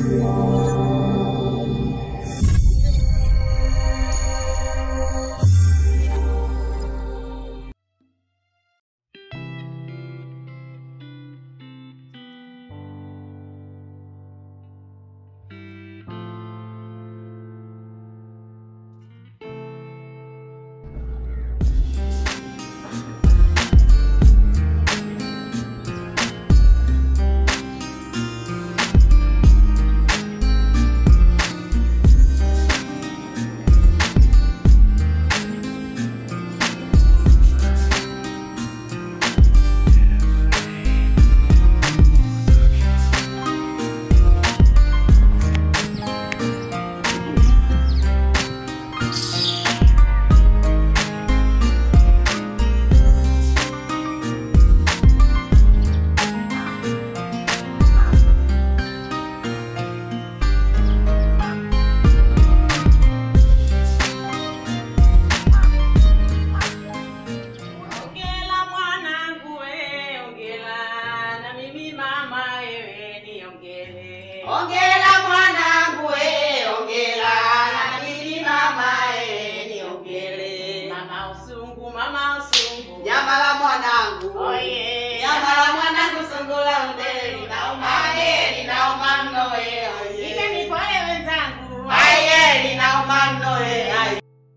Ongela mwanangu we, ongela na mimi mama wewe niongele. Ongela mwanangu we, ongela na mimi mama e, niongele. Mama usungu, mama usungu. Nyama la mwanangu, Oye. nyama la mwanangu sungula mbele linauma, e, linauma mno e, Ike oye. ni pole wenzangu. Aye, linauma mno e, aye.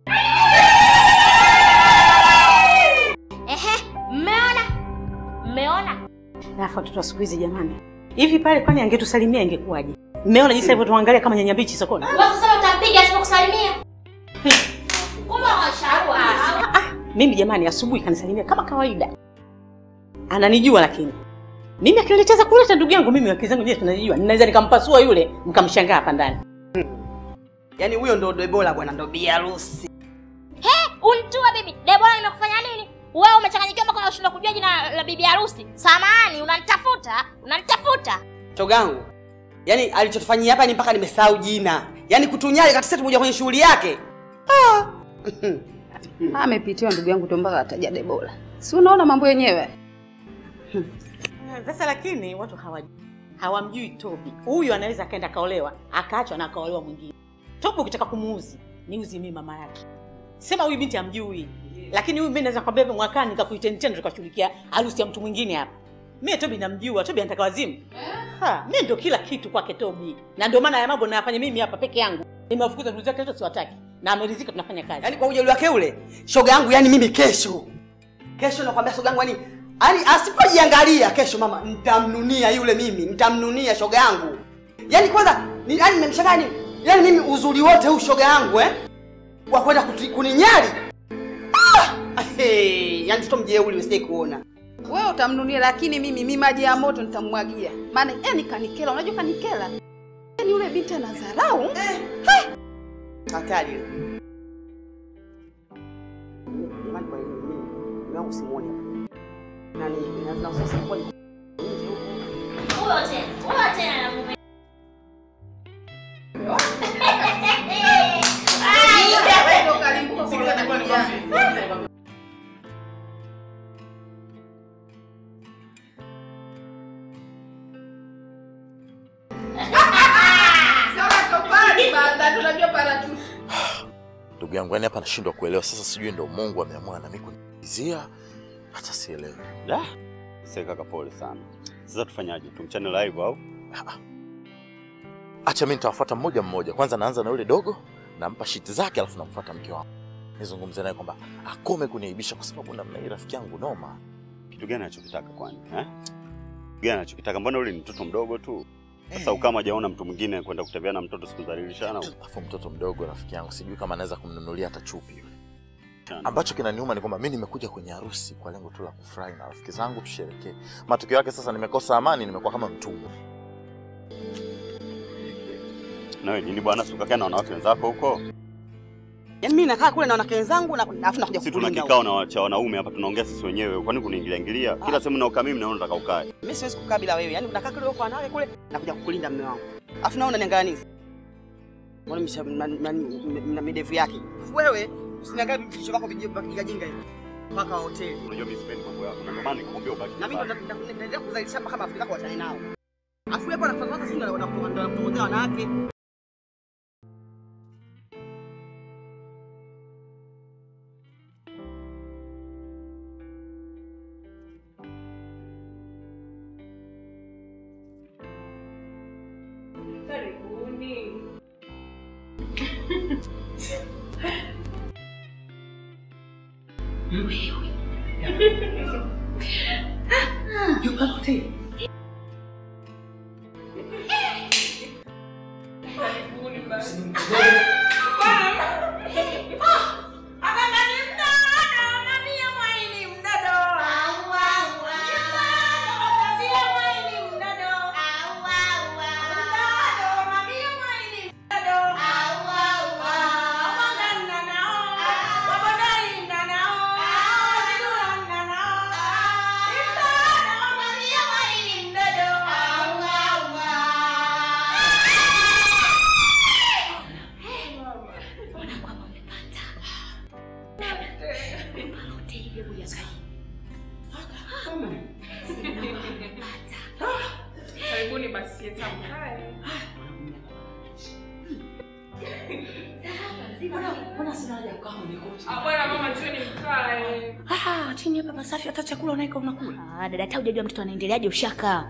Ehe, mmeona? Mmeona? Alafu watoto wa siku hizi jamani, hivi pale kwani angetusalimia ingekuwaje? Mmeona jinsi alivyotuangalia kama nyanya mbichi sokoni? Wewe sasa utampiga asipokusalimia. Kumbe washauri. Mimi jamani, asubuhi kanisalimia kama kawaida, ananijua lakini mimi akinileteza kuleta ndugu yangu mimi akili zangu je, tunajijua, ninaweza nikampasua yule mkamshangaa hapa ndani. Yaani huyo ndo Debora bwana, ndo bi harusi. Untua bibi. Debora nimekufanya nini? Wewe umechanganyikiwa mpaka unashindwa kujua jina la bibi harusi. Samahani, unanitafuta? Unanitafuta? Chogangu, yaani alichotufanyia hapa ni mpaka nimesahau jina, yaani kutunyali katika tumoja kwenye shughuli yake. Ah. Amepitiwa ndugu yangu tu mpaka ataja Debora. Si unaona mambo yenyewe? Sasa lakini watu hawajui, hawamjui Tobi. Huyu anaweza akaenda kaolewa akaachwa na akaolewa mwingine. Tobi ukitaka kumuuzi niuzi mimi mama yake, sema huyu binti hamjui, lakini huyu mimi naweza kwambia mwakani nikakuiteni tena tukashughulikia harusi ya mtu mwingine hapa. Mimi Tobi namjua, Tobi anataka wazimu. Ha, mimi ndio kila kitu kwake Tobi, na ndio maana ya mambo nayafanya mimi hapa peke yangu. Nimewafukuza ndugu zake wote, siwataki na ameridhika, tunafanya kazi. Yaani kwa ujeuri wake ule, shoga yangu yani mimi kesho. Kesho nakwambia shoga yangu yani yani asipojiangalia kesho mama nitamnunia yule mimi, nitamnunia shoga yangu. Yaani kwanza ni yani nimemshangaa ni yani mimi uzuri wote huu shoga yangu eh? Wa kwenda kuti- kuninyali. Ah! Hey, yani mtoto mjeuri usije kuona. Wewe utamnunia lakini mimi mimi maji ya moto nitamwagia. Maana yani kanikela, unajua kanikela? Yaani yule binti ana dharau. Eh. Hatari ile. Jamani kwa hiyo mimi mume wangu simuoni hapa. Nani na sasa kwa nje huko. Huyo tena. Huyo tena na mume. Ndio kalimbuka kwa na bibi yake. Sawa tofali baada tunajua parachuti. Ndugu yangu, yani hapa nashindwa kuelewa sasa, sijui ndo Mungu ameamua na mimi kunizia, hata sielewi. Da, sasa kaka, pole sana. Sasa tufanyaje? Tumchane live au? Acha mimi nitawafuata mmoja mmoja. Kwanza naanza na yule dogo, nampa shiti zake, alafu namfuata mke wangu, nizungumze naye kwamba akome kuniaibisha, kwa sababu namna hii rafiki yangu noma. Kitu gani anachokitaka kwani? Eh? Kitu gani anachokitaka? Mbona yule ni mtoto mdogo tu. Sasa ukama hajaona mtu mwingine kwenda kutembea na mtoto sikudhalilishana. Alafu mtoto mdogo, rafiki yangu, sijui kama anaweza kumnunulia hata chupi yule. Chana. Ambacho kinaniuma ni kwamba mimi nimekuja kwenye harusi kwa lengo tu la kufurahi na rafiki zangu, tusherekee. Matokeo yake sasa nimekosa amani, nimekuwa kama mtumwa. Na wewe nini bwana, si ukakaa na wanawake wenzako huko? Yaani mimi nakaa kule na wanawake wenzangu na alafu nakuja Sisi tuna kukulinda kikao huko. na cha wanaume hapa, tunaongea sisi wenyewe. Kwani kuniingilia ingilia? Kila sehemu naokaa mimi naona nataka ukae. Mimi siwezi kukaa bila wewe. Yaani unakaa kule kwa wanawake kule nakuja kukulinda mume wangu. Alafu naona unaniangalia nini? Mbona misha na- na- na midevu yake? Wewe usiniangalie vichwa vyako vijinga hivi. Mpaka wa hoteli. Unajua mimi sipendi mambo yako. Na ndio maana nikamwambia ubaki. Na mimi ndo na- na- naendelea kuzalisha mpaka marafiki zako wachane nao. Afu hapo anafuata sisi ndo anapotongozea wanawake. Karibuni. Karibuni basi. Karibuni basi hata mkae. Ah, bwana mama tueni mkae. Ah, chini hapa pasafi, hata chakula unaika unakula. Ah, dada hata hujajua mtoto anaendeleaje ushakaa.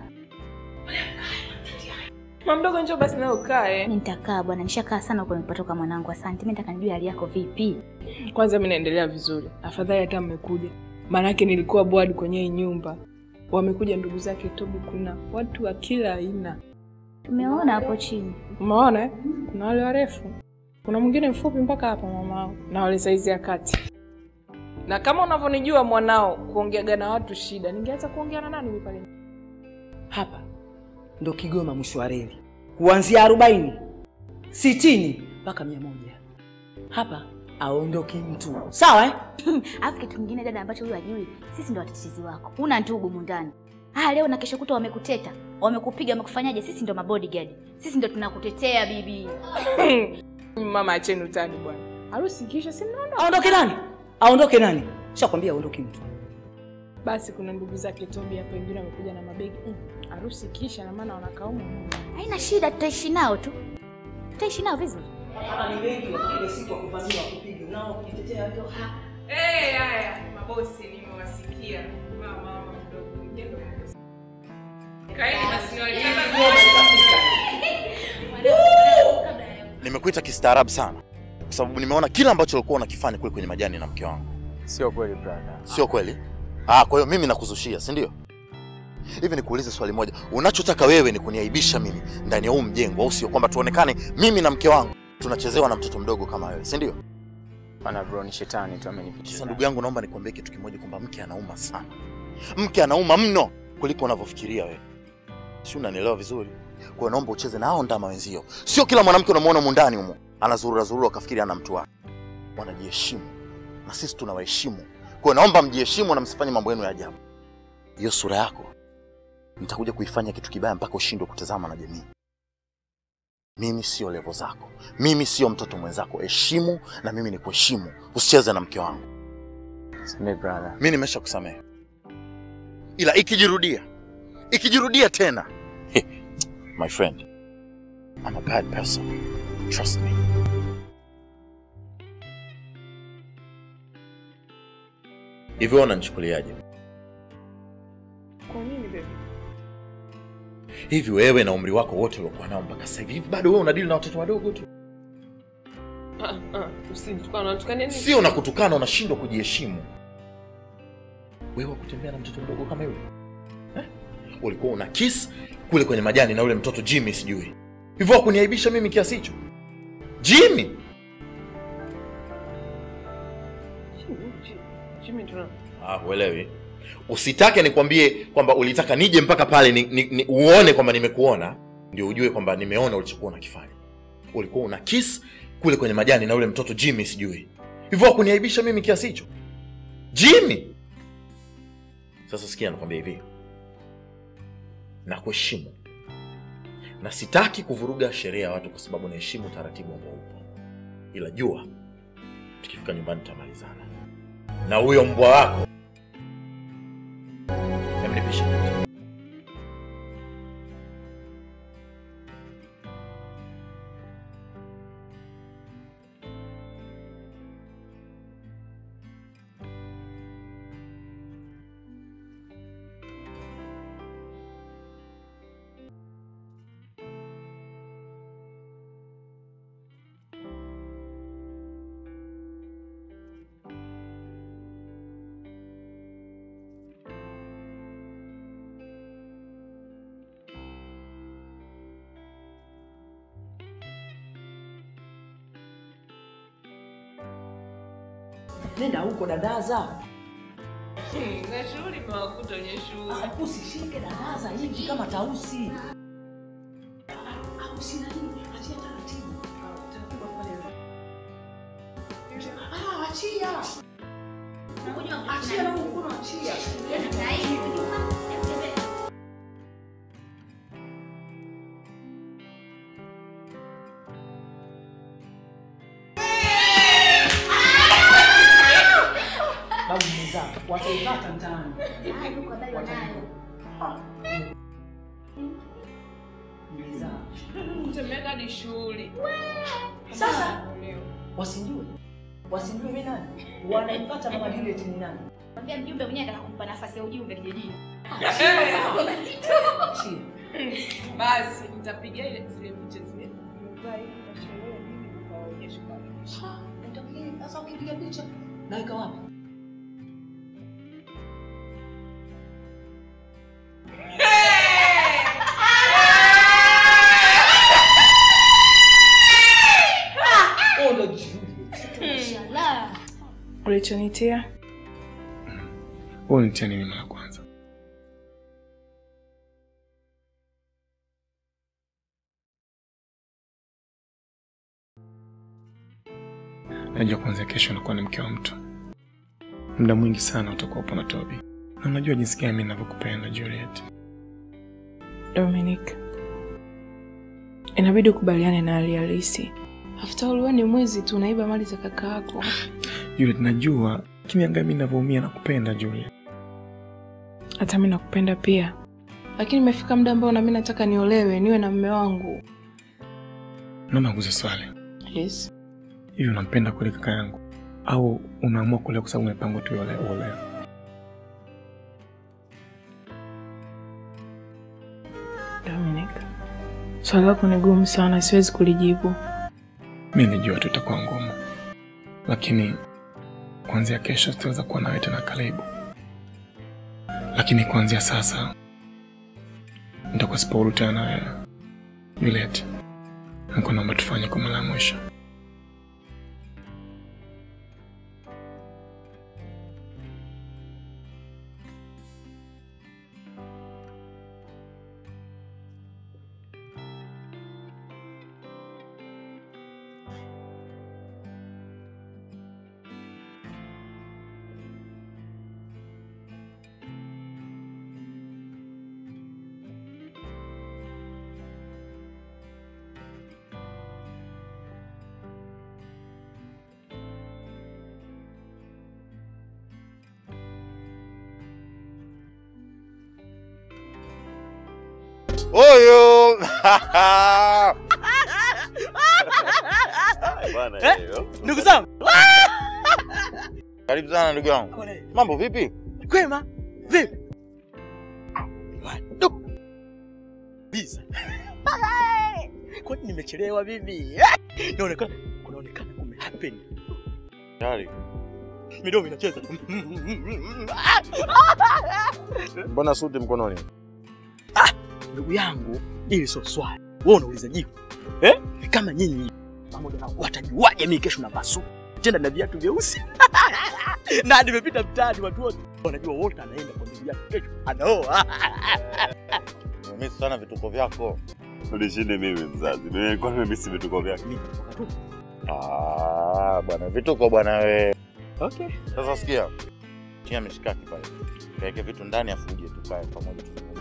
Mama mdogo njoo basi na ukae. Mimi nitakaa bwana, nishakaa sana huko nilipotoka mwanangu. Asante. Mimi nataka nijue hali yako vipi. Kwanza mimi naendelea vizuri. Afadhali hata mmekuja. Maanake nilikuwa board kwenye hii nyumba. Wamekuja ndugu zake Tobi, kuna watu wa kila aina. Tumeona hapo chini. Umeona eh? Kuna wale warefu, kuna mwingine mfupi mpaka hapa mamao, na wale saizi ya kati. Na kama unavyonijua mwanao, kuongeaga na watu shida, ningeanza kuongea na nani mimi pale? Hapa ndo Kigoma mwisho wa reli, kuanzia arobaini sitini mpaka mia moja. Hapa aondoki mtu, sawa eh? Alafu kitu kingine dada ambacho huyu ajui, sisi ndo watetezi wako. Una ndugu mundani. Ah, leo na kesho kutwa wamekuteta, wamekupiga, wamekufanyaje? Sisi ndo mabodyguard. Sisi ndo tunakutetea bibi. Mama, acheni utani bwana. Harusi kisha si mnaona? Aondoke nani? Aondoke nani? Shakwambia aondoki mtu. Basi kuna ndugu zake Tobi hapa, wengine wamekuja na mabegi. Mm, Harusi kisha na maana wanakaumu. Haina shida, tutaishi nao tu. Tutaishi nao vizuri. Hapa ni wengi watakuja siku ya kuvamia kupiga, nao kujitetea ndio Eh, haya, mabosi nimewasikia. Mama, mama mdogo, mjendo mabosi. Kaeni basi niwaletee Nimekuita kistaarabu sana kwa sababu nimeona kila ambacho ulikuwa unakifanya kule kwenye majani na mke wangu. Sio kweli brother. Sio kweli? Ah, kwa hiyo mimi nakuzushia, si ndio? Hivi nikuulize swali moja, unachotaka wewe ni kuniaibisha mimi ndani ya huu mjengo, au sio? Kwamba tuonekane mimi na mke wangu tunachezewa na mtoto mdogo kama wewe, si ndio? Bana bro, ni shetani tu amenipitisha. Sasa ndugu yangu, naomba nikwambie kitu kimoja, kwamba mke anauma sana, mke anauma mno kuliko unavyofikiria wewe, si unanielewa vizuri? Kwa hiyo naomba ucheze na hao ndama wenzio. Sio kila mwanamke unamwona mundani humo anazurura zurura akafikiri ana mtu wake. Wanajiheshimu na sisi tunawaheshimu. Kwa hiyo naomba mjiheshimu na msifanye mambo yenu ya ajabu. Hiyo sura yako nitakuja kuifanya kitu kibaya mpaka ushindwe kutazama na jamii. Mimi sio levo zako, mimi sio mtoto mwenzako. Heshimu na mimi ni kuheshimu, usicheze na mke wangu. Sime brother. Mi nimesha kusamehe, ila ikijirudia ikijirudia tena my friend I'm a bad person trust me. Hivyo unanichukuliaje? Kwa nini baby? Hivi wewe na umri wako wote uliokuwa nao mpaka sasa hivi, hivi bado wewe unadili na watoto wadogo tu? Ah, ah, usinitukane, unatukania nini? Sio na kutukana, unashindwa kujiheshimu. Wewe kutembea na mtoto mdogo kama yule eh? Ulikuwa una kiss kule kwenye majani na yule mtoto Jimmy, sijui hivyo, wakuniaibisha mimi kiasi hicho? Jimmy Jimmy tuna Ah, uelewi. Usitake nikwambie kwamba ulitaka nije mpaka pale ni, ni, ni uone kwamba nimekuona ndio ujue kwamba nimeona ulichokuwa unakifanya. Ulikuwa una kiss kule kwenye majani na yule mtoto Jimmy sijui. Hivyo kuniaibisha mimi kiasi hicho. Jimmy. Sasa sikia nakwambia hivi. Nakuheshimu. Na sitaki kuvuruga sheria ya watu kwa sababu naheshimu taratibu ambao upo. Ila jua tukifika nyumbani tutamalizana na huyo mbwa wako Hebu nipishe. nenda huko dadaza. Na shughuli mewakuta wenye shughuli. Ah, Usishike dadaza hivi kama tausi. Au sina nini? Achia taratibu. Taratibu pale. Ah, achia. Achia na mkono achia. Babu mwenzangu, wataipata mtaani. Ah. Mwenzangu. Mtemeka hadi shughuli. Sasa wasinjue, wasinjue mimi nani, wanaipata mama Juliet ni nani? Mwambia mjumbe mwenyewe anataka kumpa nafasi ya ujumbe kijijini. Shia. Basi nitapiga ile zile picha zile. Nimevaa hivi na sherehe nini nikawaonyesha kwa Ah, utapiga- Sasa ukipiga picha naweka wapi? Oh, ndo Juliet. Mashallah. Ulichonitia? Wewe unitia nini mara ya kwanza? Najua kuanzia kesho nakuwa ni mke wa mtu. Muda mwingi sana utakuwa upo na Toby, na unajua jinsi gani mimi ninavyokupenda Juliet. Dominic, inabidi ukubaliane na hali halisi. After all, wewe ni mwizi tu, unaiba mali za kaka yako. Juliet, najua lakini angalia mimi ninavyoumia na kupenda Juliet. Hata mimi nakupenda pia, lakini imefika muda ambao na mimi nataka niolewe, niwe na mume wangu. Naomba nguze swali. Yes. Hivi unampenda kweli kaka yangu au unaamua kuolewa kwa sababu umepangwa tu ole- uolewe? Dominic, swali lako ni gumu sana, siwezi kulijibu. Mi nilijua tu itakuwa ngumu, lakini kuanzia kesho sitaweza kuwa nawe tena karibu, lakini kuanzia sasa nitakuwa sipaulu tena na wewe. Juliet, niko naomba tufanye kwa mara ya mwisho. Oyo! Bwana Eh? hiyo. Ndugu zangu, Karibu sana ndugu yangu. Mambo vipi? kwema vipi? Ndugu. Biza. Kwani nimechelewa mimi? Inaonekana kunaonekana kume happen. Tayari. Midomo inacheza. Mbona suti mkononi? Ndugu yangu, ili sio swali. Wewe unauliza jibu. Eh? Kama nyinyi pamoja na watajuaje mimi kesho na basu tena na viatu vyeusi na nimepita mtaani, watu wote wanajua wote anaenda kwa bibi yake kesho anaoa. Nimemisi sana vituko vyako. Unishinde mimi mzazi. Mimi nilikuwa nimemisi vituko vyake. Mimi natoka tu. Ah, bwana vituko bwana we. Okay. Sasa sikia. Tia mishikaki pale. Kaeke vitu ndani afu uje tukae pamoja tuzungumze.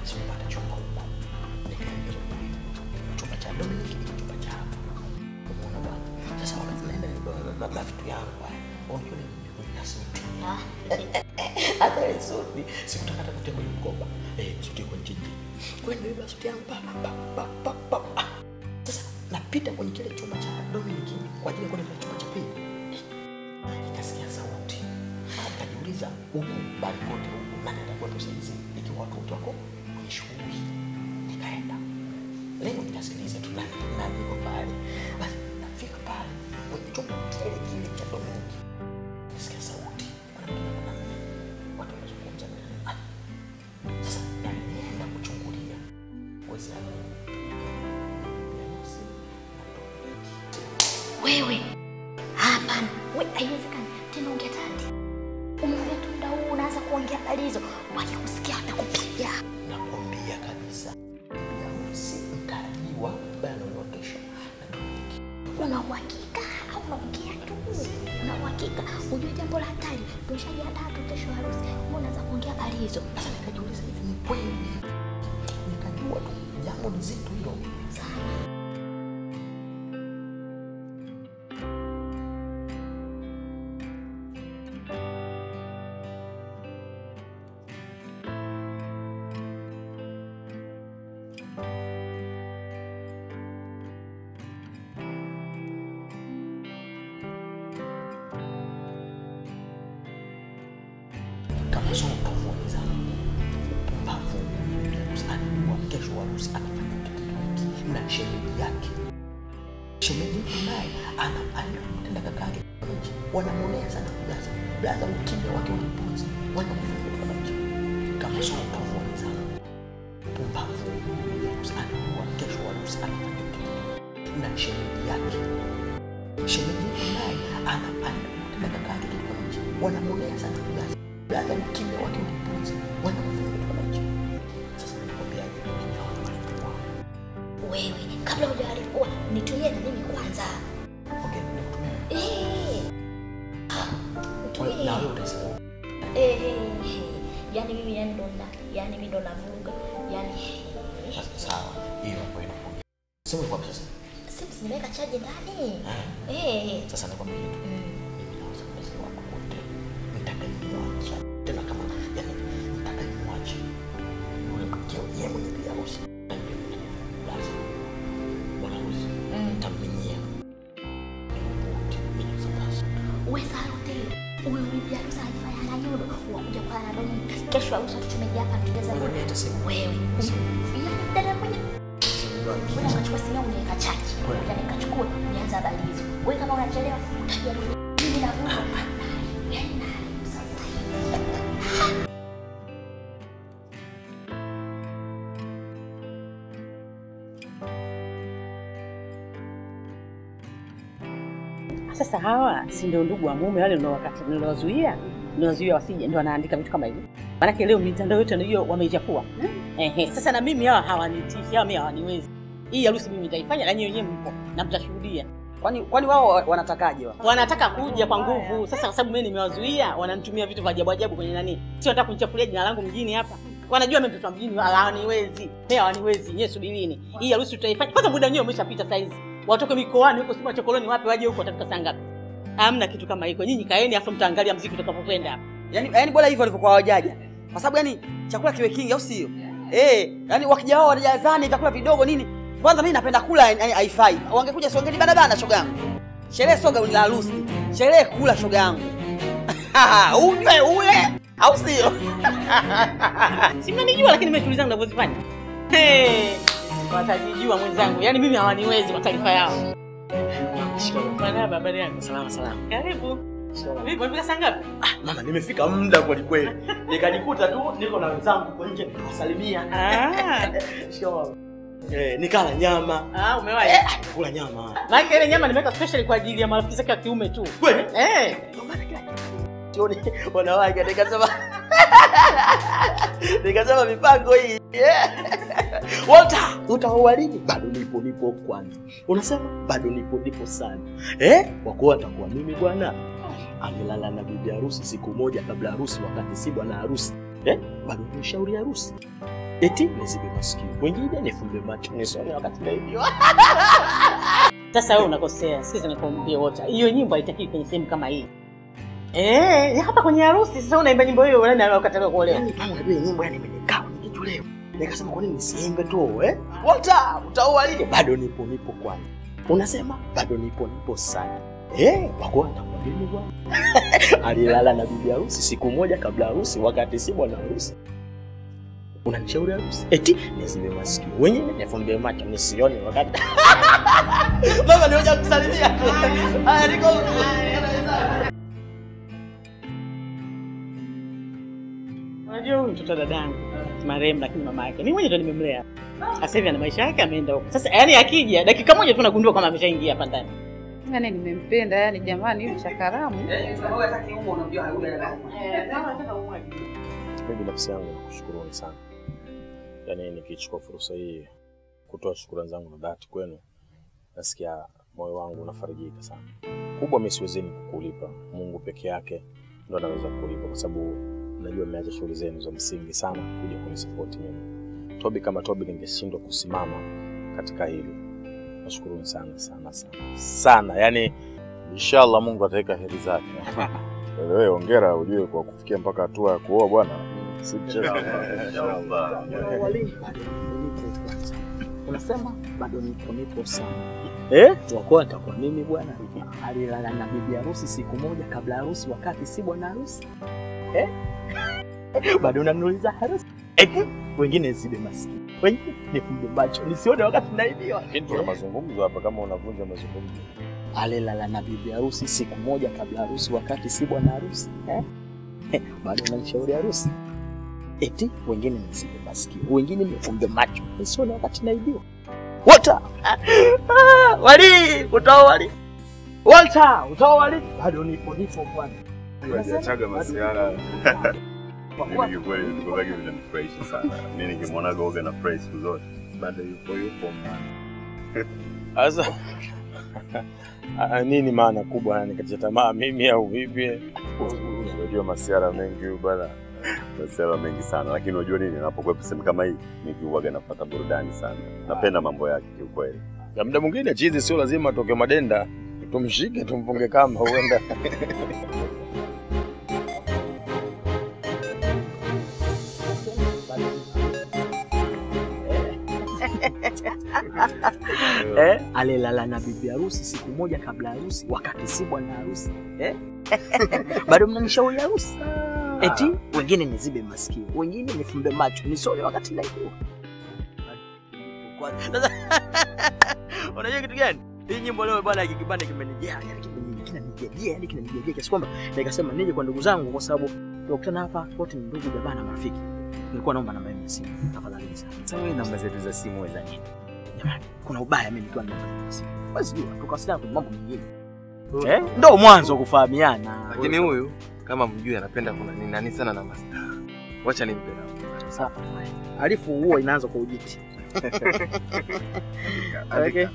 sikupata chumba huko. Nikaingia chumba cha Dominic ni chumba cha Umeona bwana? Sasa wakati naenda na- na vitu yangu haya, unajua ni na suti. Hata ile suti sikutaka hata kutia kwenye mkoba. Eh, suti iko nchini. Kwa hiyo nimebeba suti yangu pa pa pa pa pa. Ah, Sasa napita kwenye kile chumba cha Dominic kwa ajili ya kwenda kwenye chumba cha pili. Eh, Nikasikia sauti. Ah, Nikajiuliza huku bali kote huku nani atakuwa tusaidizi ikiwa watu wote wako kwenye shughuli. Nikaenda. Leo nikasikiliza tu nani nani yuko pale. Basi nafika pale kwenye chumba kile kile cha Dominic. Nisikia sauti. Mwanamke na mwanamume. Watu wanazungumza na ah. Sasa nalienda kuchungulia. Wezi Wewe hapana, we haiwezekani tena. Ongea tati, umeongea tu muda huu unaanza kuongea habari hizo, wakikusikia watakupiga. nakwambia kabisa harusi mtarajiwa ambaye anaolewa kesho Una uhakika au unaongea tu? Una uhakika? Ujue jambo la hatari, tushajiandaa tu kesho harusi, wewe unaanza kuongea habari hizo. sasa nikajiuliza hivi ni kweli nikajua tu jambo ni zito hilo Sana. kama sio utovu zangu upumbavu alijua kesho harusi anafanya kitendo hiki na shemeji yake shemeji yake naye ana anamtenda kaka yake nje wanamwonea sana blaza blaza ukimya wake ulipuzi wanamfanya kwa nje kama sio utovu zangu upumbavu alijua kesho harusi anafanya kitendo hiki na shemeji yake shemeji yake naye ana anamtenda kaka yake nje wanamwonea sana blaza blaza ukimya wake ulipuzi wanamfanya kwa nje sasa nilikwambiaje ukimya wake walikuwa Wewe kabla hujawalikua nitumie na mimi kwanza. okay nikutumia Eh. Nitumie. na wewe utasema Eh, eh, eh. Yaani mimi yani ndo na yani mimi ndo navuruga. Yaani Sasa sawa, hiyo hapo inakuja. Sema kwa sasa. simu nimeweka chaji ndani. Eh, Eh. Sasa nakwambia kitu. Mimi na wazazi wako wote nitakayemwacha. Tena kama yani nitakayemwacha. Yule mkeo yeye mwenye pia harusi. Basi. Bwana harusi. Nitamminyia. Wote mimi sasa. Wewe Sarote, huyo bibi harusi anajifanya ana nyodo. Wakuja kwa na domo. Kesho harusi tumeja hapa tugeza Wewe hata simu. Wewe. Yaani dada mwenye Wewe unachukua simu yangu niweka chaji. Ngoja nikachukue nianze habari hizo. Wewe kama unachelewa utajua mimi navuka. Yaani na sasa hivi. Sasa hawa si ndio ndugu wa mume wale niliowakata- niliowazuia niliowazuia wasije, ndio wanaandika vitu kama hivi. Maanake leo mitandao yote ndio wameichafua. Ehe, sasa na mimi hawa hawanitishi, hawa mimi hawaniwezi. Hii harusi mimi nitaifanya na nyinyi wenyewe mpo na mtashuhudia. Kwani kwani wao wanatakaje wao? Wanataka kuja kwa nguvu. Sasa kwa sababu mimi nimewazuia, wananitumia vitu vya ajabu ajabu kwenye nani. Sio nataka kunichafulia jina langu mjini hapa. Wanajua mimi mtoto wa mjini hawaniwezi. Mimi hawaniwezi. Nyewe subirini. Hii harusi tutaifanya. Kwanza muda wenyewe umeshapita saa hizi. Watoke mikoani huko sima chokoloni wapi waje huko watafika saa ngapi? Hamna kitu kama hiko. Nyinyi kaeni afu mtaangalia mziki utakapokwenda hapa. Yaani yaani bora hivyo walivyokuwa hawajaja. Kwa sababu yani chakula kiwe kingi au sio? Eh, yaani wakija wao wanajazani vyakula vidogo nini? Kwanza mimi napenda kula yani haifai. Wangekuja si wangeni bana bana shoga yangu. Sherehe soga ni la harusi. Sherehe kula shoga yangu. Unywe ule au sio? Si mnanijua lakini mimi shughuli zangu ninavyozifanya. Hey, watajijua mwenzangu. Yaani mimi hawaniwezi kwa taarifa yao. Bwana habari yangu. Salama salama. Karibu. Vipi umefika saa ngapi? Mama, nimefika muda kweli kweli. Nikajikuta tu niko na wenzangu huko nje nikawasalimia. Ah. Shikamoo. Eh, nikala nyama. Ah, umewahi? Eh, kula nyama. Maana ile nyama nimeweka special kwa ajili ya marafiki zake wa kiume tu. Kweli? Eh. Sioni wanawake nikasema nikasema mipango hii. Yeah. Walter, utaoa lini? Bado nipo nipo kwanza. Unasema bado nipo nipo sana. Eh? Kwa kuwa atakuwa mimi bwana. Amelala na bibi harusi siku moja kabla harusi wakati si bwana harusi. Eh? Bado ni shauri harusi. eti nizibe masikio, wengine nifumbe macho nisome wakati naibiwa. Sasa wewe unakosea, sikiza nikwambie wote, hiyo nyimbo haitakiwi kwenye sehemu kama hii. Eh, hapa kwenye harusi sasa unaimba nyimbo hiyo nani anakataliwa kuolewa? Yaani kama unajua hii nyimbo yani imenikaa kwenye kichwa leo. Nikasema kwa nini nisiimbe tu eh? Walter, utaoa lini? Bado nipo nipo kwanza. Unasema bado nipo nipo sana. Eh, wako atakuwa mimi bwana. Alilala na bibi harusi siku moja kabla harusi wakati si bwana harusi. Unanishauri harusi? Eti nizibe masikio. Wengine nifumbe macho nisione wakati. Mama nioja kusalimia. Haya niko. Unajua huyu mtoto dadangu marehemu, lakini mama yake mimi mwenyewe ndo nimemlea. Sasa hivi ana maisha yake, ameenda huko. Sasa yani akija dakika moja tu nagundua kama ameshaingia hapa ndani. Yani nimempenda yani, jamani, huyu chakaramu. Mimi binafsi yangu nakushukuruni sana, yaani nikichukua fursa hii kutoa shukrani zangu na dhati kwenu, nasikia moyo wangu unafarijika sana. Kubwa mimi siwezeni kukulipa, Mungu peke yake ndo anaweza kukulipa, kwa sababu najua mmeacha shughuli zenu za msingi sana kuja kunisapoti mimi. Tobi kama Tobi ningeshindwa kusimama katika hili. Nashukuruni sana sana sana sana, yaani Inshallah Mungu ataweka heri zake. Wewe hongera, ujue kwa kufikia mpaka hatua ya kuoa bwana, si mchezo. Unasema bado nipo nipo sana eh? Wako atakuwa mimi bwana, alilala na bibi harusi siku moja kabla harusi, wakati si bwana harusi eh? bado unaniuliza harusi eti wengine nisibe masikio, wengine nifumbe macho nisione wakati naibiwa. Lakini tuna mazungumzo hapa, kama unavunja mazungumzo. Alilala na bibi harusi siku moja kabla harusi, wakati si bwana harusi eh? bado unanishauri harusi eti wengine nisibe masikio, wengine nifumbe macho nisione wakati naibiwa. Walter, Ah, wali utaoa wali Walter, utaoa wali bado nipo nipo bwana. Hajachaga masiara. Mimi kiukweli vitu vyake vinanifurahisha sana. Mimi nikimwona Goga na furahi siku zote. Bado yupo yupo mwana. Sasa ah, nini maana kubwa yani katika tamaa mimi au vipi? Unajua masiara mengi huyu bwana. Masiara mengi sana, lakini unajua nini, napokuwa sehemu kama hii, mimi huwaga napata burudani sana. Napenda mambo yake kiukweli. Na muda mwingine chizi sio lazima atoke madenda, tumshike tumfunge kamba huenda eh, alilala na bibi harusi siku moja kabla harusi, wakati si bwana harusi eh? bado mnanishauri harusi eti wengine nizibe masikio, wengine nifumbe macho nisole wakati naibiwa. Sasa unajua kitu gani? Hii nyimbo leo bwana, hiki kipande kimenijia, yani kimenijia, kinanijia, yani kinanijia kiasi kwamba nikasema nije kwa ndugu zangu, kwa sababu tunakutana hapa wote ni ndugu, jamaa na marafiki. Nilikuwa naomba namba yenu ya simu tafadhali sana. Sasa wewe namba zetu za simu wewe za nini? Jamani, kuna ubaya mimi nikiwa na namba zenu za simu. Basi jua tukawasiliana kwa mambo mengine. Eh? Ndio mwanzo wa kufahamiana. Lakini huyu kama mjui anapenda kuna nini nani sana na master. Wacha nimpe namba. Sawa. Halifu huwa inaanza kwa ujiti. Okay.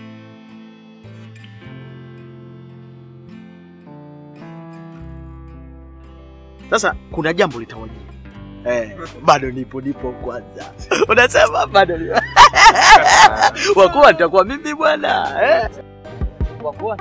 Sasa kuna jambo litawajia. Eh, bado nipo nipo kwanza. Unasema bado nipo. Wakuwa nitakuwa mimi bwana. Eh? Wakuwa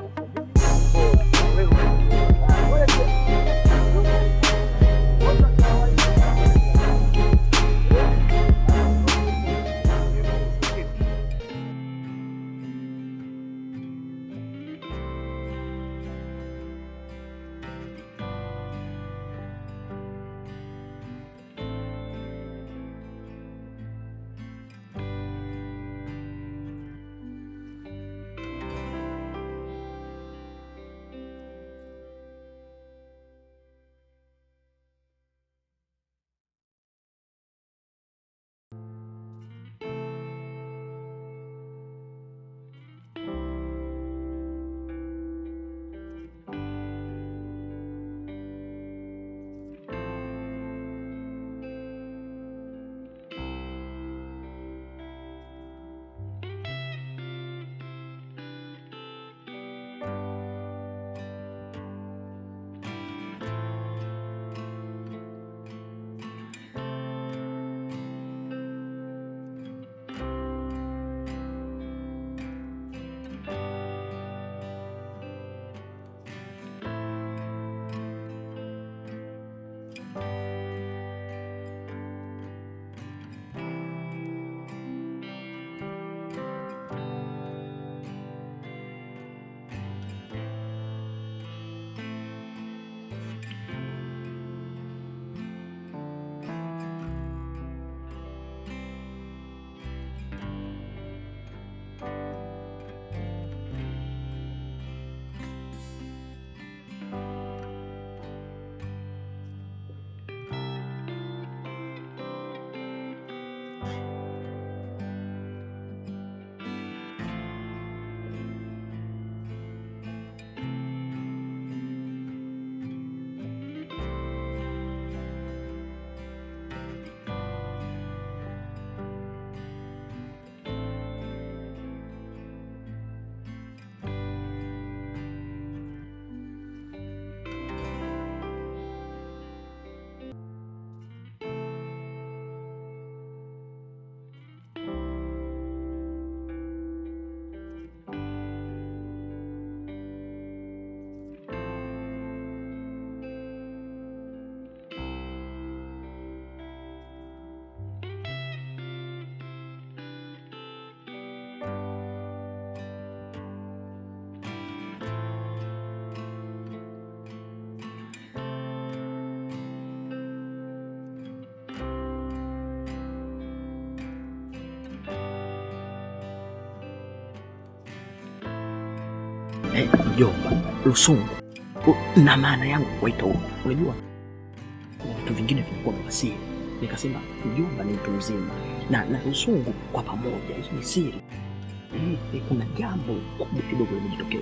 Eh, mjomba, Lusungu U- na maana yangu kuwaita huko, unajua kuna vitu vingine vinakuwa vya siri. Nikasema mjomba ni mtu mzima na na Lusungu kwa pamoja, hii ni siri. Eh, eh, kuna jambo kubwa kidogo limejitokeza,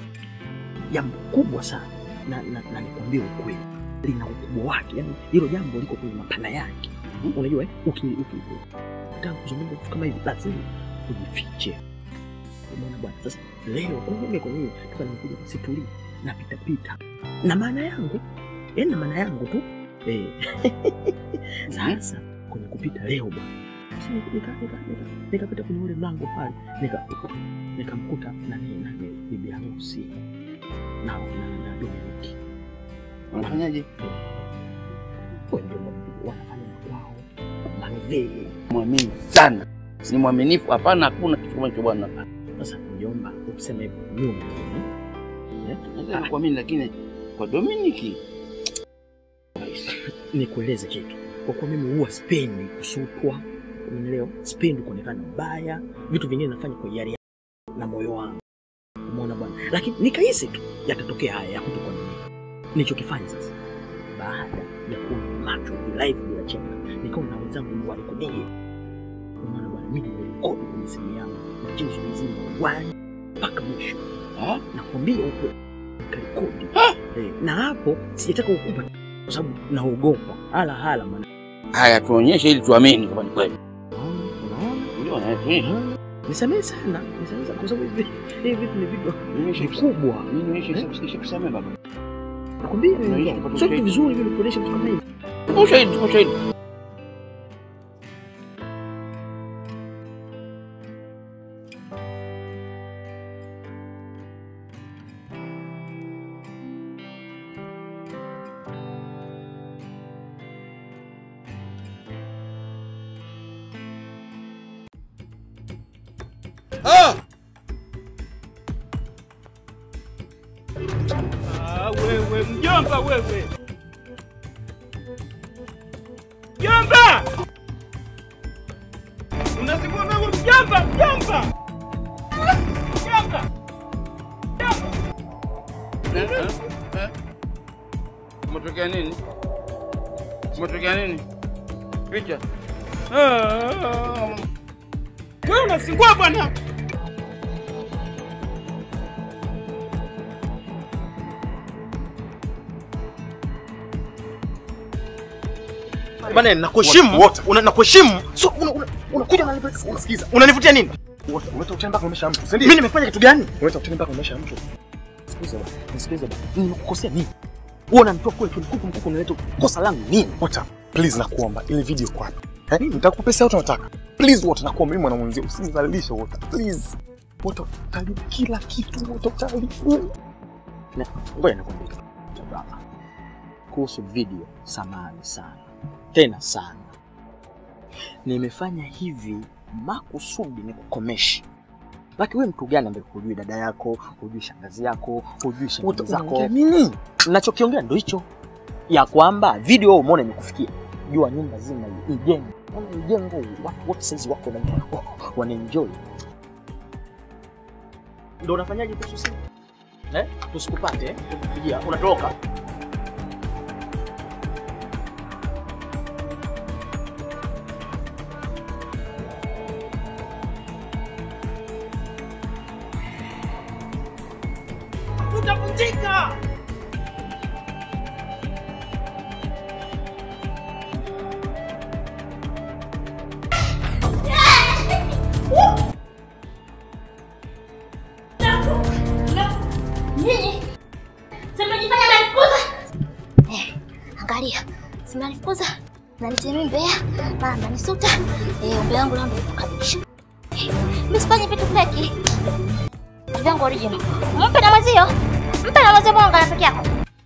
jambo kubwa sana na, na, na nikwambie ukweli, lina ukubwa wake, yani hilo jambo liko kwenye mapana yake. Unajua eh, uki uki ukitaka kuzungumza vitu kama hivi lazima ujifiche. Umeona bwana, sasa leo kwa mimi kwa mimi toka nimekuja situli napita pita na maana yangu eh, na maana yangu tu eh. Sasa kwenye kupita leo bwana, Sasa nika- nika- nika- nika- nikapita kwenye ule mlango pale nika nikamkuta nani nani bibi harusi na na na Dominic Wanafanyaje? Wewe ndio wanafanya na kwao manzee. Mwamini sana, si mwaminifu. Hapana, hakuna kitu kama hicho bwana. Sasa mjomba, ukisema hivyo nyuma Naweza kuamini, lakini kwa Dominiki nikueleze kitu, kwa kuwa mimi huwa sipendi kusutwa, umeelewa? Sipendi kuonekana mbaya, vitu vingine nafanya kwa hiari yangu na moyo wangu, umeona bwana. Lakini nikahisi tu yatatokea haya ya kutokuaminika. Nilichokifanya sasa, baada ya kuona macho live bila chenga, nikawa na wenzangu walikodie, umeona bwana, mimi nimerekodi kwenye simu yangu mchezo mzima wani mpaka mwisho, nakwambia huko nikarekodi eh, na hapo sijataka kukupa kwa sababu naogopa hala hala maana haya, tuonyeshe ili tuamini kama ni kweli. unaona Ndio, na tuonyeshe. nisamehe sana nisamehe sana kwa sababu hivi hivi vitu ni vitu vikubwa Mimi nionyeshe ishakusamehe baba. nakwambia Tuonyeshe wewe, tupate sio kitu ushahidi. vizuri vile kuonesha vitu kama hivi Tupa ushahidi, tupa ushahidi. Ah! Ah, wewe mjomba wewe. Mjomba! Unasikia wewe mjomba, mjomba. Mjomba. Umetokea nini? Umetokea nini? Picha. Ah. Wewe unasingua bwana. Bana, nakuheshimu una- nakuheshimu, so una- una- unakuja unanivutia, unasikiza, unanivutia nini? Umeta utani mpaka umesha mtu, si ndio? Mimi nimefanya kitu gani? Umeta utani mpaka umesha mtu. Sikiza bwana, nisikilize bwana, nimekukosea nini? Wewe unanitoa kule tulikuku mkuku, unaleta kosa langu nini? Wata, please nakuomba, ile video iko wapi? Eh, nitakupa pesa yote unataka. Please Wata, nakuomba mimi mwanamwenzio, usinizalilishe Wata, please. Wata, utaharibu kila kitu, Wata, utaharibu. Na ngoja nikwambie kitu. kuhusu video, samani sana tena sana. Nimefanya hivi makusudi nikukomeshe. Laki wewe mtu gani ambaye hujui dada yako, hujui shangazi yako, hujui shemeji zako? unaongea Nini? Ninachokiongea ndo hicho, ya kwamba video wewe umeona imekufikia, jua nyumba zima hii ijengwe, Ona ijengo, watu wote saizi wako na wanaenjoy. Ndo unafanyaje kuhusu simu? Eh? Tusikupate, eh? Tukupigia, unatoka. Utavunjika. Nini? Simejifanya nanifukuza? Eh, angalia. Simenifukuza. Nanitemea mbea, mara mnanisuta. Eh, umbe wangu leo ndio kabisa. Eh, Msifanye vitu feki. Vitu vyangu original. Mpe na mwenzio. Mpe na mwenzio mwanga na peke yako.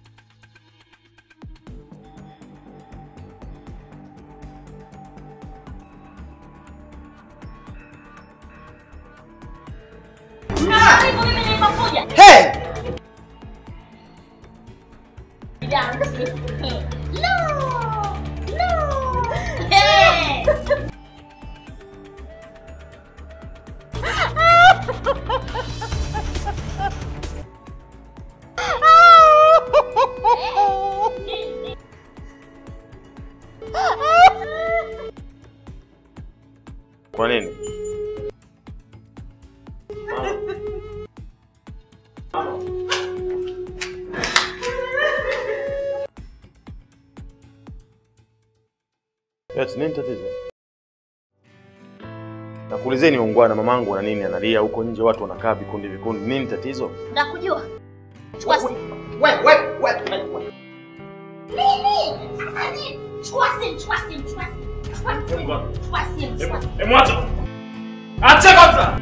Hey! Kwa nini? Eti nini tatizo? Nakuulizeni ungwana, mamangu na nini analia huko nje, watu wanakaa vikundi vikundi, nini tatizo? Nakujua. Chukua simu. Wewe wewe wewe. Nini? Sasa nini? Chukua simu, chukua simu, chukua simu. Chukua simu. Chukua simu, chukua simu. Hebu acha. Acha kwanza.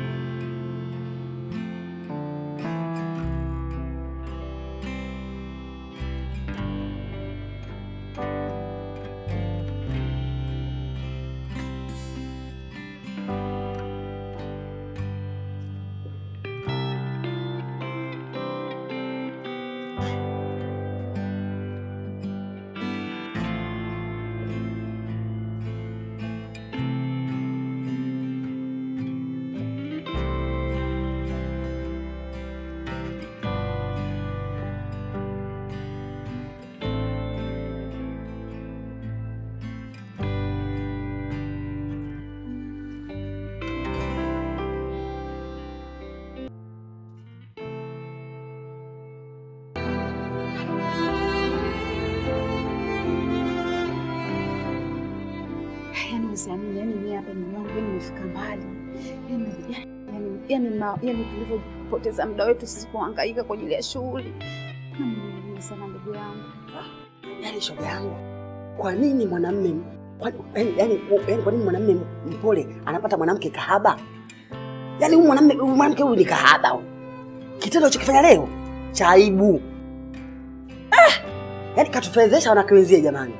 Yaani usiamini, yaani mimi hapa mume wangu yaani nimefika mbali. Yaani yaani yaani ma- yaani tulivyopoteza muda wetu sisi kuhangaika kwa ajili ya shughuli. Na mimi sana ndugu yangu. Yaani shoga yangu, kwa nini mwanamume kwa- yaani yaani yaani kwa nini mwanamume mpole anapata mwanamke kahaba? Yaani huyu mwanamume huyu mwanamke huyu ni kahaba huyu. Kitendo alichokifanya leo cha aibu. Ah! Yaani katufezesha wanawake wenzie jamani.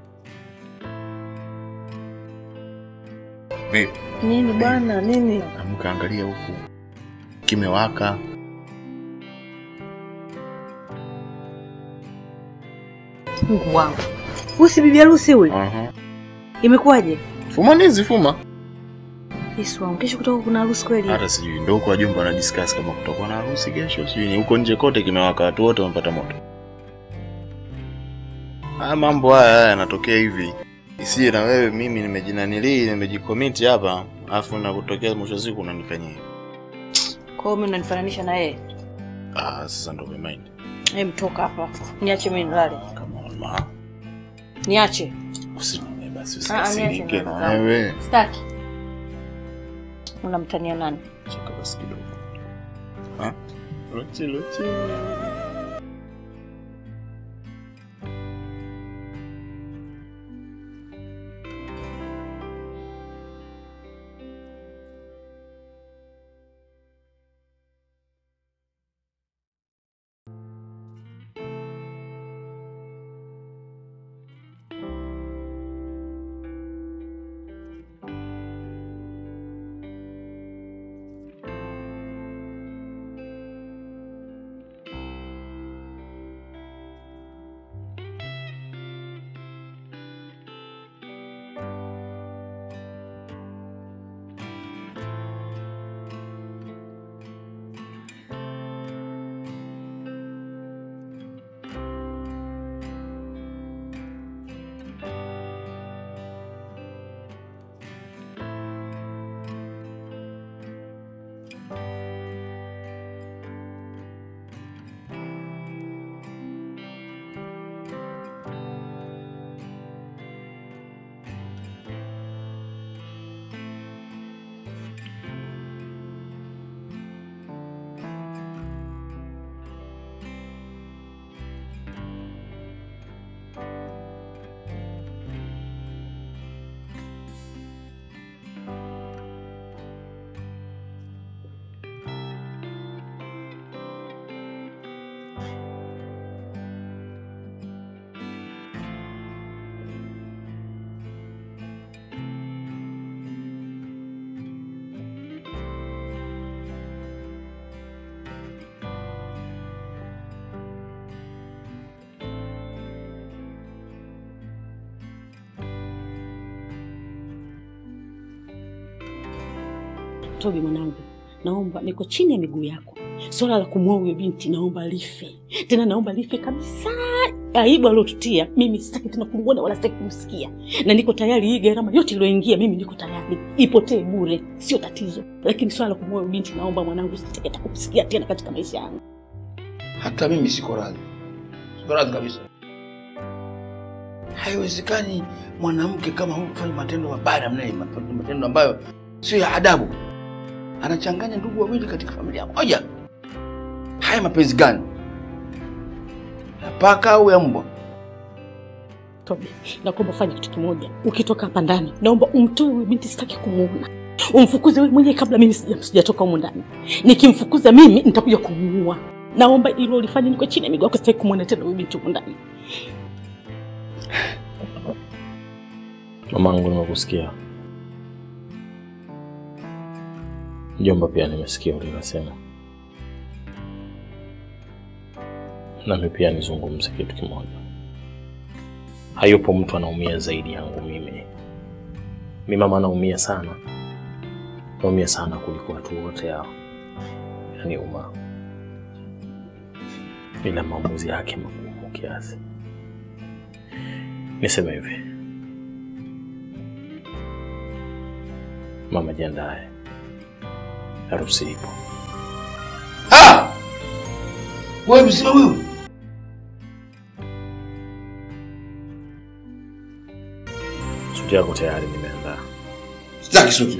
Vipi? Nini bwana, nini? Amka angalia huku. Kimewaka. Mungu wangu. Huyu si bibi harusi ule? Aha. Imekuwaje? Fuma ndizi fuma. Yesu wangu, kesho kutoka kuna harusi kweli? Hata sijui ndio huko wajumbe wana discuss kama kutakuwa na harusi kesho, sijui ni huko nje kote kimewaka, watu wote wamepata moto. Haya mambo haya haya yanatokea hivi. Isije na wewe mimi nimejinanili, nimejikomiti hapa, afu na kutokea mwisho wa siku unanifanyia. hivi. Kwa hiyo mimi unanifananisha na yeye? Ah, sasa ndio umemind. Hem, toka hapa. Niache mimi nilale. Ma, Niache. usinone basi Ah, ah, usikasirike niache na nilale. wewe. Sitaki. Unamtania nani? Cheka basi kidogo. Ha? Lochi lochi. Tobi mwanangu, naomba niko chini ya miguu yako. Swala la kumwoa huyo binti naomba life, tena naomba life kabisa. Aibu aliotutia mimi sitaki tena kumwona wala sitaki kumsikia, na niko tayari hii gharama yote iliyoingia mimi niko tayari ipotee bure, sio tatizo. Lakini swala la kumwoa huyo binti naomba mwanangu, sitaki hata kumsikia tena katika maisha yangu. Hata mimi siko radhi, siko radhi kabisa. Haiwezekani mwanamke kama huyu kufanya matendo mabaya namna hii, matendo ambayo sio ya adabu. Anachanganya ndugu wawili katika familia moja. Haya mapenzi gani? Ya paka au ya mbwa? Tobi, nakuomba fanya kitu kimoja. Ukitoka hapa ndani, naomba umtoe huyu binti, sitaki kumuona. Umfukuze wewe mwenyewe kabla mimi sija- sijatoka humu ndani. Nikimfukuza mimi nitakuja kumuua. Naomba hilo ulifanye, niko chini ya miguu yako, sitaki kumwona tena huyu binti humu ndani. Mamangu, nimekusikia. Mjomba, pia nimesikia ulilosema. Nami pia nizungumze kitu kimoja. Hayupo mtu anaumia zaidi yangu mimi. Mi mama anaumia sana, naumia sana kuliko watu wote hao, yaani Uma, ila maamuzi yake magumu kiasi. Niseme hivi, mama, jiandae, harusi ipo. Ah! Wewe mzima wewe. Suti yako tayari nimeandaa. Sitaki suti.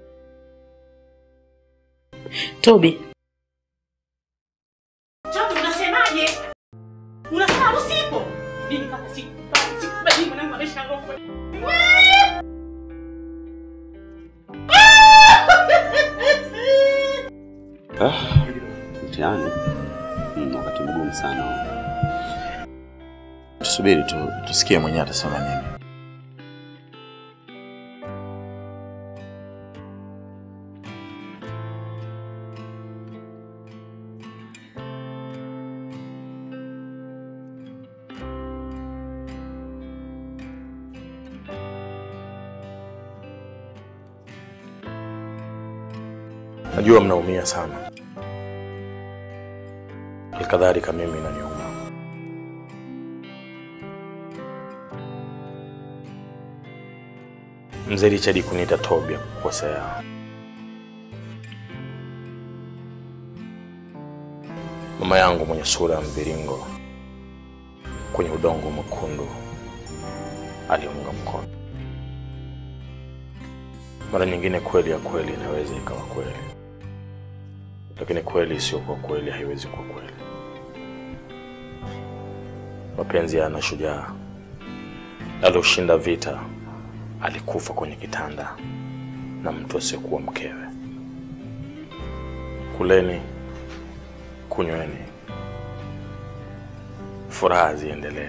Tobi. Tobi, unasemaje? Unasema harusi ipo? Mimi kama siku sikubali mwanangu amesha ngokwe. Ah, mtihani mm, wakati mgumu sana. Tusubiri tu tusikie mwenyewe atasema nini. Najua mnaumia sana, halikadhalika mimi inaniuma. Mzee Richard kuniita Tobi ya kukosea. Mama yangu mwenye sura ya mviringo kwenye udongo mwekundu aliunga mkono. Mara nyingine kweli ya kweli inaweza ikawa kweli, lakini kweli isiyokuwa kweli haiwezi kuwa kweli. Mapenzi yana shujaa alioshinda vita alikufa kwenye kitanda na mtu asiyekuwa mkewe. Kuleni, kunyweni, furaha ziendelee.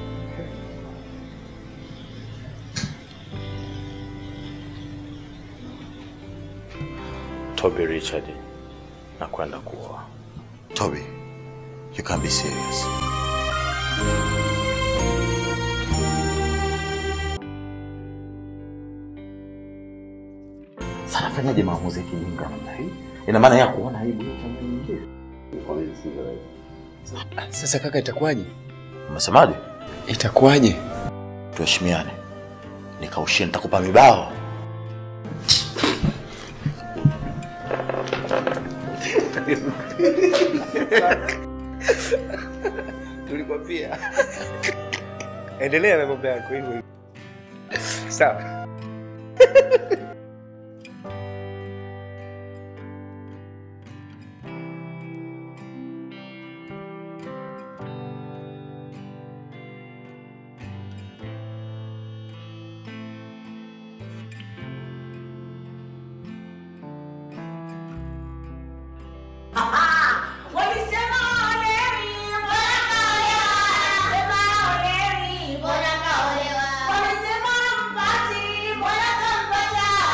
Toby Richard na kwenda kuoa. Toby, you can't be serious. Sasa fanyaje maamuzi ya kijinga namna hii? Ina maana ya kuona aibu yote ambayo inaingia. Sasa kaka, itakuwaje? Umesemaje? Itakuwaje? Tuheshimiane. Nikaushie nitakupa mibao. Tulikwambia. Endelea na mambo yako hivyo hivyo. Sawa. Walisema oleri, mbona kaolewa? Sema oleri, mbona kaolewa? Walisema mpati, mbona kampata?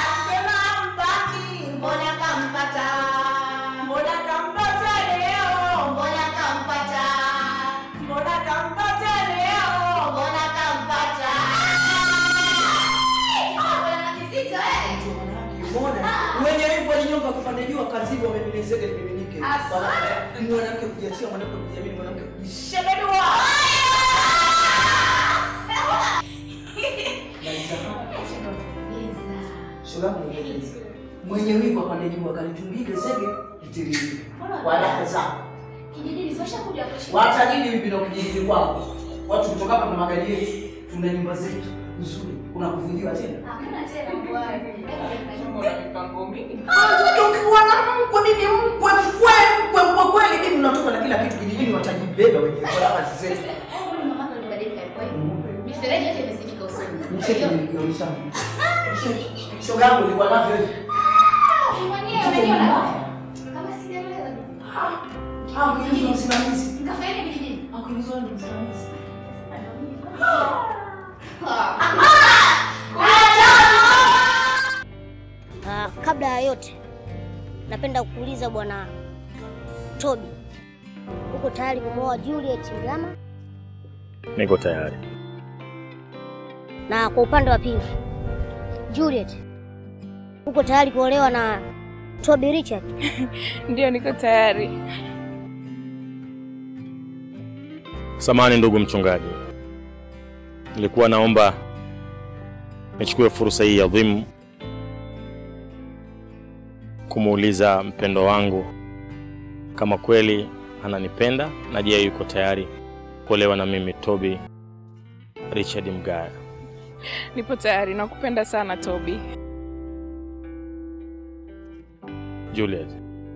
kaziba wameminisege limiminike. Asante. Ni mwanamke kujiachia, mwanamke kujiamini, mwanamke kujishi. Shogangu nieleze. Mwenye wivu apande juu akalitumbike zege litiririke. Kwa raha zako. Kijijini sio shakuja kuishi. Watajiri vipi na kijiji kwako? Watu kutoka hapa na magari yetu, tuna nyumba zetu nzuri. Kuna kufungiwa tena? Hakuna tena bwana. Ukiwa na mkwe mimi mkwe mkwe mkwe mkwe kweli mimi unatoka na kila kitu kijijini watajibeba wenyewe kwa raha zetu. Huyu mama ndo badilika kweli. Mifereji yote imezidika usoni. Mcheke nikionyesha. Shogangu nilikuwa navyo hivi. Mwenyewe unaniona? Kama sijaelewa. Ah, kuingizwa msimamizi. Nikafanya kijijini. Akuingizwa ndo msimamizi. Ah, kabla ya yote napenda kuuliza bwana Toby, uko tayari kumwoa Juliet Mgama? Niko tayari. Na kwa upande wa pili, Juliet, uko tayari kuolewa na Toby Richard? Ndio, niko tayari. Samahani ndugu mchungaji, nilikuwa naomba nichukue fursa hii adhimu kumuuliza mpendo wangu kama kweli ananipenda na je, yuko tayari kuolewa na mimi Toby Richard Mgaya. Nipo tayari, nakupenda sana Toby. Juliet,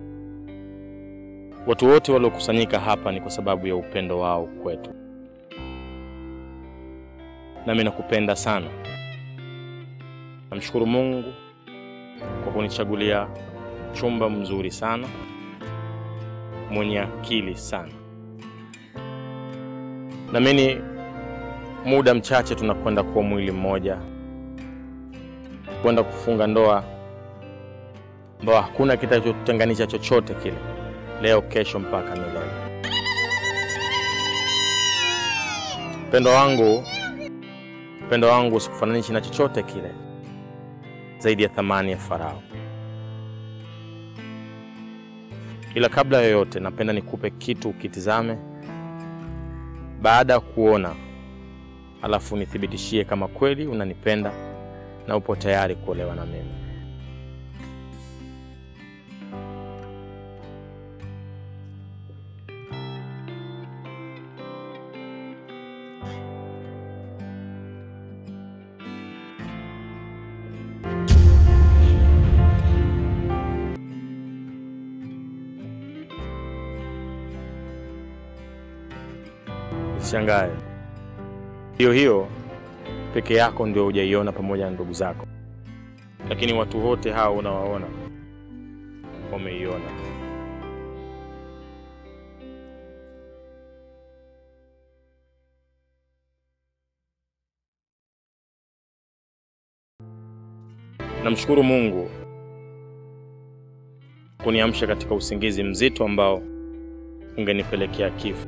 watu wote waliokusanyika hapa ni kwa sababu ya upendo wao kwetu, nami nakupenda sana. Namshukuru Mungu kwa kunichagulia chumba mzuri sana, mwenye akili sana. Naamini muda mchache tunakwenda kuwa mwili mmoja, kwenda kufunga ndoa ambao hakuna kitachotutenganisha chochote kile, leo, kesho, mpaka milele. Upendo wangu, upendo wangu usikufananishe na chochote kile zaidi ya thamani ya Farao. Ila kabla ya yoyote, napenda nikupe kitu ukitizame, baada ya kuona, alafu nithibitishie kama kweli unanipenda na upo tayari kuolewa na mimi. Usishangae, hiyo hiyo peke yako ndio hujaiona pamoja na ndugu zako, lakini watu wote hao unawaona wameiona. Namshukuru Mungu kuniamsha katika usingizi mzito ambao ungenipelekea kifo.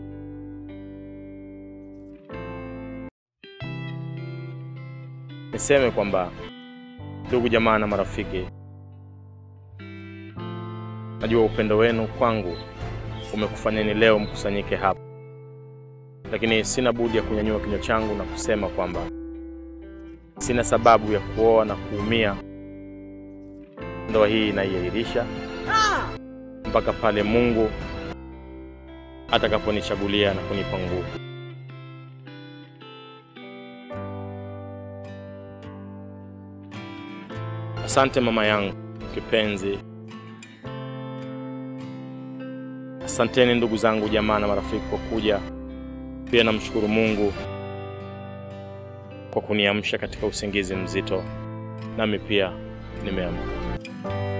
Niseme kwamba ndugu jamaa na marafiki, najua upendo wenu kwangu umekufanyeni leo mkusanyike hapa, lakini sina budi ya kunyanyua kinywa changu na kusema kwamba sina sababu ya kuoa na kuumia. Ndoa hii inaiahirisha mpaka pale Mungu atakaponichagulia na kunipa nguvu. Asante mama yangu kipenzi. Asanteni ndugu zangu, jamaa na marafiki kwa kuja. Pia namshukuru Mungu kwa kuniamsha katika usingizi mzito, nami pia nimeamka.